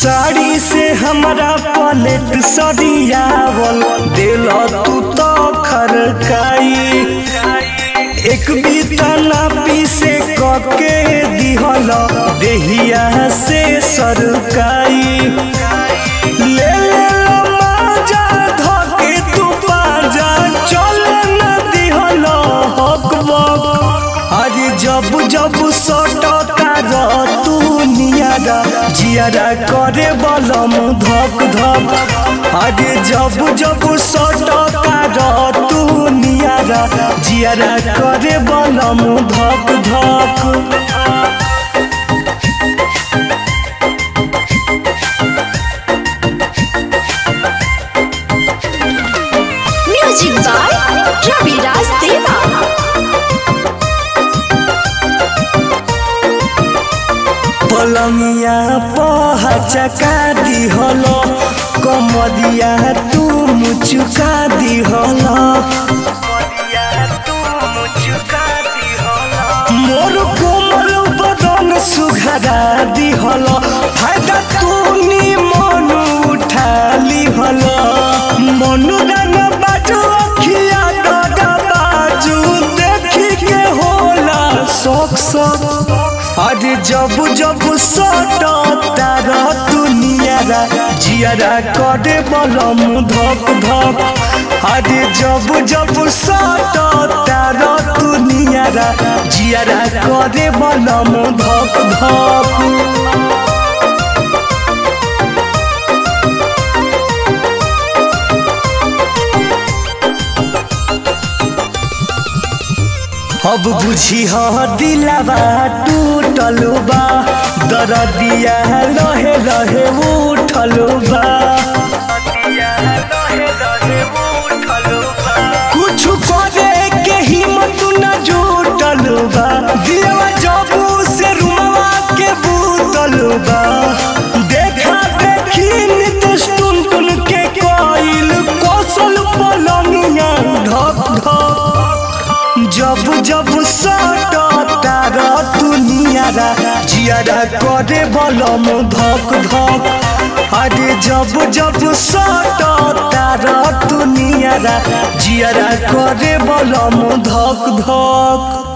साड़ी से हमारा पलेट सरियावल दिल तू तो खरकाई एक बीता ना पीसे कके दिहल देहिया से सरकाई ले ले लो माजा धके तू बाजा चले न दिहल हक बक अरे जब जब सटता र तू नियारा जियारा करे बलम धक धक अरे जब जब सटता र तू नियारा जियारा करे बलम धक धक म्यूजिक बाय रविराज देवा पलंगिया पहचका दिहलो कमरिया तू मुचुका दिहलो मोर कोमल बदन सुघरा दिहलो फायदा तू नी मन उठा लिहलो मनु रंग बाजू अखिया डगा बाजू देखी के होला शौक शौक अरे जब जब सटता र दुनियारा जियारा करे बलम धक धक अरे जब जब सटता र दुनियारा जियारा करे बलम धक धक अब बुझी ह दिलावा टूटल बा दरदिया लहे लहे उठल बा कुछ करे के हिम्मत न जुटल बा दिलवा जबू से रुमवा के बूतल बा देखा देखी नित टुन टुन के कोइल कौशल पलंगिया ढक ढक जब जब सटता र दुनियारा जियारा करे बलम धक धक अरे जब जब सटता र दुनियारा जियारा करे बलम धक धक